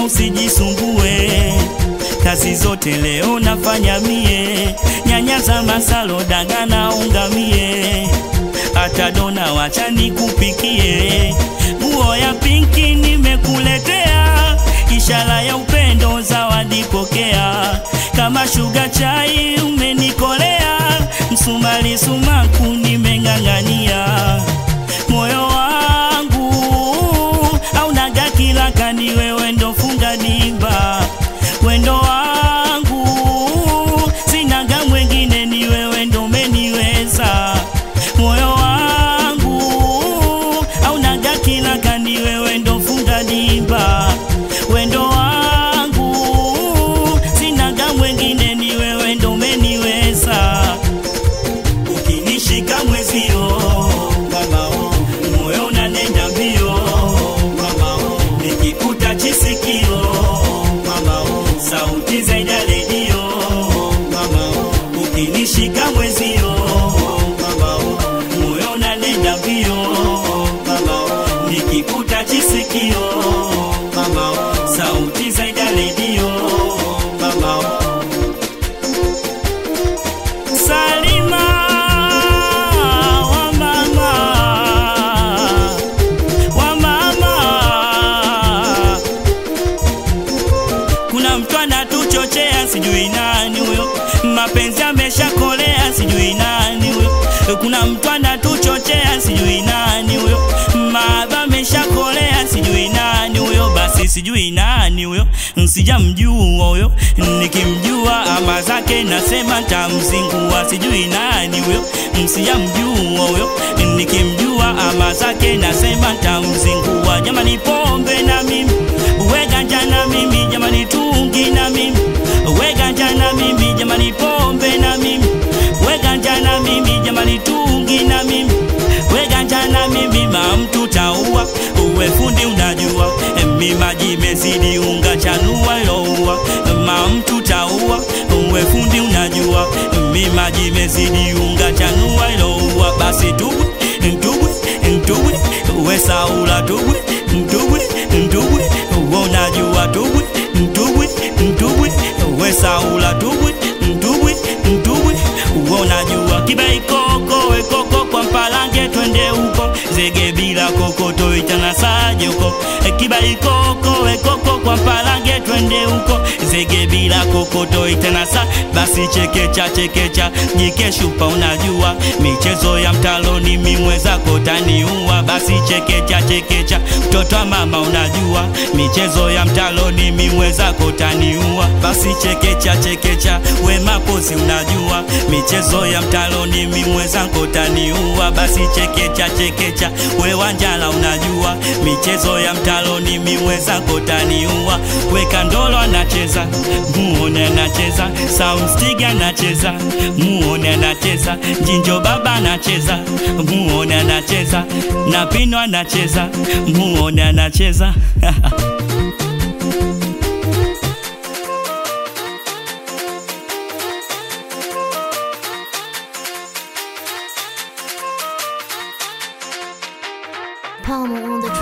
usijisumbue, kazi zote leo nafanya mie, nyanya za masalo daga na ungamie, hata dona wacha nikupikie, nguo ya pinki nimekuletea, ishara ya upendo zawadi pokea, kama shuga chai umenikolea, msumari sumaku nimeng'ang'ania, moyo wangu aunaga kila kani, wewe ndo funga dimba, wendo wangu sinaga mwengine, ni wewe ndo umeniweza, moyo wangu aunaga kila kani, wewe ndo funga dimba, wendo wangu sinaga mwengine, ni wewe ndo umeniweza ukinishika mwezio mama oh, moyo unanenda mbio mama oh, nikikuta chisikio mama oh, sauti zaidi ya redio mama oh, ukinishika mwezio mama oh, moyo unanenda mbio mama oh, nikikuta chisikio mama oh, sauti zaidi ya redio mama oh. Salima wa mama wa mama, kuna mtu anatuchochea, sijui nani huyo, mapenzi ameshakolea, sijui nani huyo, kuna mtu anatuchochea, sijui nani huyo, maadha ameshakolea, sijui nani huyo, basi sijui nani huyo, sijamjua huyo, nikimjua ama zake nasema tamzingua, sijui nani huyo, sijamjua huyo, nikimjua ama zake nasema tamzingua. Jamani, pombe na mimi, weganja na mimi, jamani, tungi na mimi, weganja na mimi, jamani, pombe na mimi, weganja na mimi, jamani, tungi na mimi, weganja na mimi, mamtu taua, uwe fundi unajua, mi maji mezidi unga chanua iloua, mamtu taua, uwe fundi unajua, mi maji mezidi unga chanua iloua, basi tubwe ntubwe ntubwe we saula tubwe ntubwe ntubwe we unajua tubwe ntubwe ntubwe we saula tubwe ntubwe ntubwe we unajua kibai koko we koko kwa mpalange twende huko zege bila kokoto itana saje huko kibai koko we koko kwa mpalange twende huko zege bila kokoto itana sa basi chekecha chekecha jikeshupa unajua michezo ya mtaloni mimweza kotaniua basi chekecha chekecha mtoto wa mama unajua michezo ya mtaloni mimweza kotaniua basi chekecha chekecha we mapozi unajua michezo ya mtaloni mimweza kotaniua basi chekecha chekecha we wanjala unajua michezo ya mtaloni mimweza kotaniua we kandolo anacheza muone anacheza soundstig anacheza muone anacheza jinjo baba anacheza muone anacheza na pino anacheza muone anacheza Palmer on the